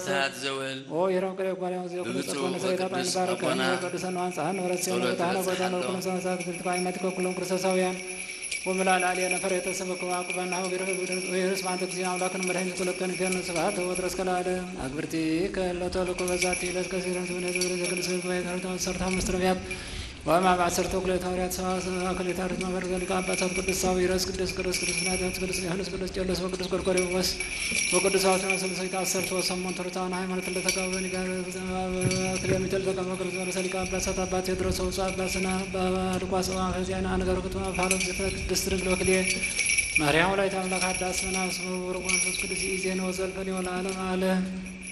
ሰዓት ዘወል ኦ የረም ቅሬ ጓል ያው ዘው በብፁዕ ቅዱስ ቆነ ሰሬታ ጣን ወቅዱስ ባረከ አቡነ ቅዱሳን አንጻን ወረስ ሲሆን ጸሎት ታነ ቦታ ነው እረሳለሁ። ኩሉ ሰማሳት ግልጥ ባይመት ከኩሉም ክርስቶሳውያን ወምላል አልየ ነፈር የተሰበከ አቁባና ወገረ ወይርስ ማንተ ጊዜ አምላክን መድኃኒት ኩለከን ገን ስብሐት ወድረስ ከላለም አግብርቲ ከለቶ ለኮ በዛቲ ዕለት ከሲረን ትብነ ዝብረ ዘቅዱስ ጉባኤ ታሪታ ሰርታ መስትረቢያት ወማ በአሰርተ ኩለት ሐዋርያት ሰብዓ ክሌታሪት ማህበር ዘሊቃ አባታት ቅዱስ ሳዊረስ ቅዱስ ቅዱስ ቅዱስ ናትያት ቅዱስ ዮሐንስ ቅዱስ ቄርሎስ ወቅዱስ ጎርጎርዮስ ወቅዱስ አውቶኖስ ሰልሰይት አሰርቶ ሰሞን ተርታን ሃይማኖት ለተቃወኒ ጋር ክለሚተል ተቀመ ቅዱስ ወረሰሊቃ አባሳት አባ ቴዎድሮስ ወጽ አባስና በልቋስ ከዚያና ነገር ክትማ ፋሎም ቅዱስ ድንግል ወክሌ ማርያም ላይ ታምላክ አዳስ መናስ ወርቆን ቅዱስ ኢዜን ወዘልፈን ይሆን ዓለም አለ